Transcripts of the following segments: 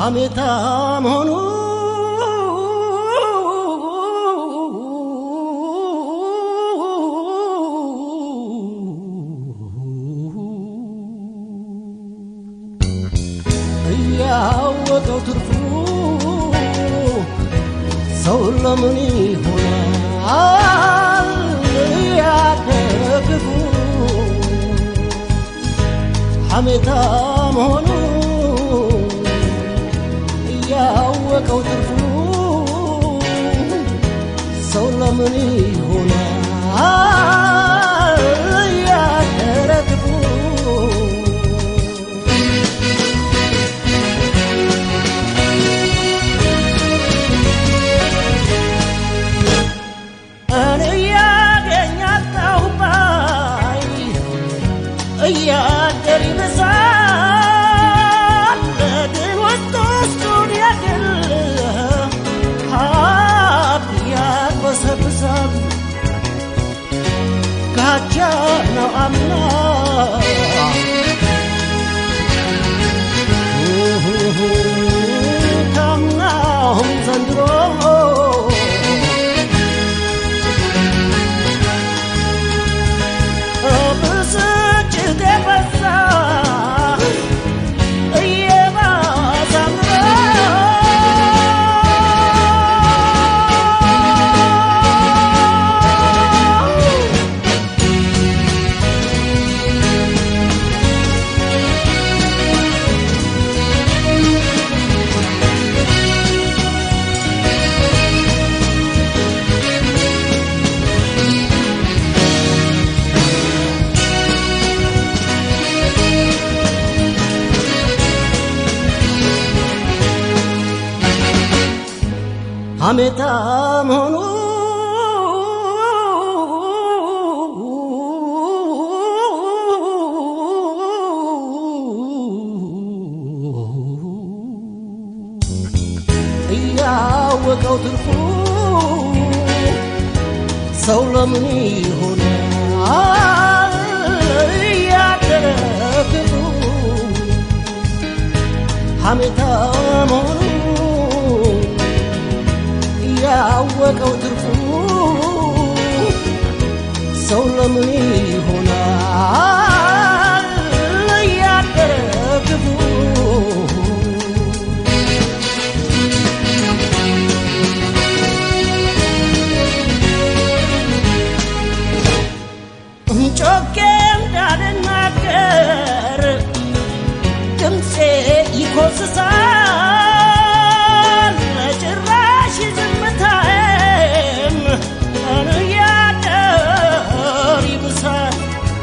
ሐሜታም ሆኑ እያወቀው ትርፉ ሰው ለምን ይሆናል ያደግፉ ሐሜታም ሆኑ እያወቀው ትርፉ ሰው ለምን ይሆናል ያደረግፉ እኔ ያገኛታሁ ባይ እያደር ይብሳል ግን ውስጥ ውስጡን ያግል ሀብ ያግበሰብሳል ጋቻ ነው አምና ካምናውም ዘንድሮ ብስጭት የበዛ እየባሰ አምሮ ሐሜታም ሆኑ እያወቀው ትርፉ ሰው ለምን ይሆናል እያደረ ክፉ ሐሜታም ሆኑ ያወቀው ትርፉ ሰው ለምን ይሆናል እያደረ ክፉ ጮኬ እንዳልናገር ድምፄ ይኮስሳል ጭራሽ ዝምታዬም እያደር ይብሳል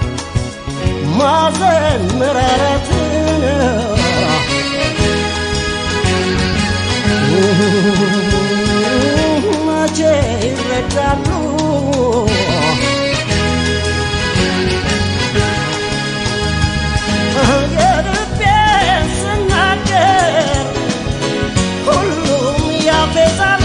ማዘን መራራትን መቼ ይረዳሉ የልቤን ስናገር ሁሉም ያፌዛሉ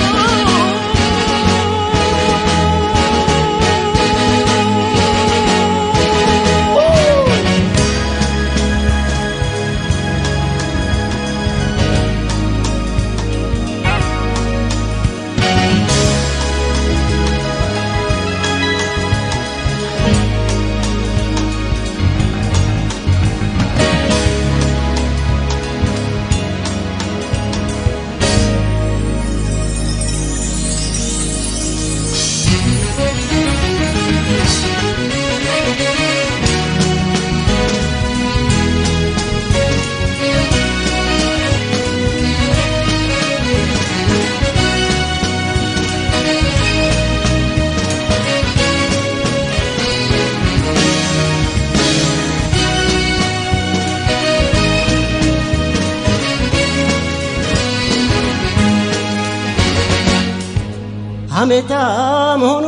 ሐሜታም ሆኑ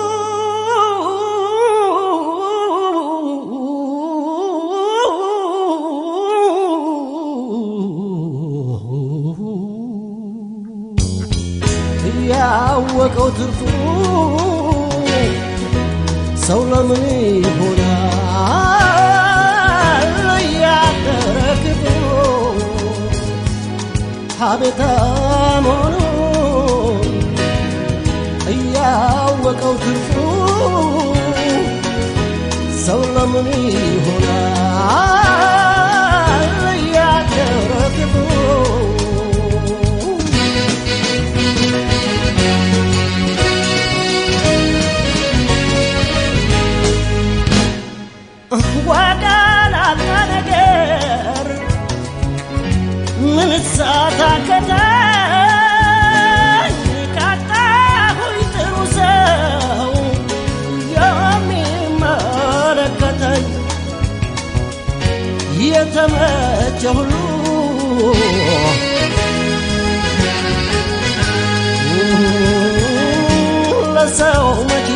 ያወቀው ትርፉ ሰው ለምን ይሆናል እያደረ ክፉ ቤታ መሆኑን እያወቀው ትርፉ ሰው ለምን ይሆናል እያደረ ክፉ ዋጋ ላጣ ነገር ምን ሳታከታኝ ካጣሁኝ ጥሩ ሰው የሚመለከተኝ የተመቸ ሁሉ ለሰው መቼ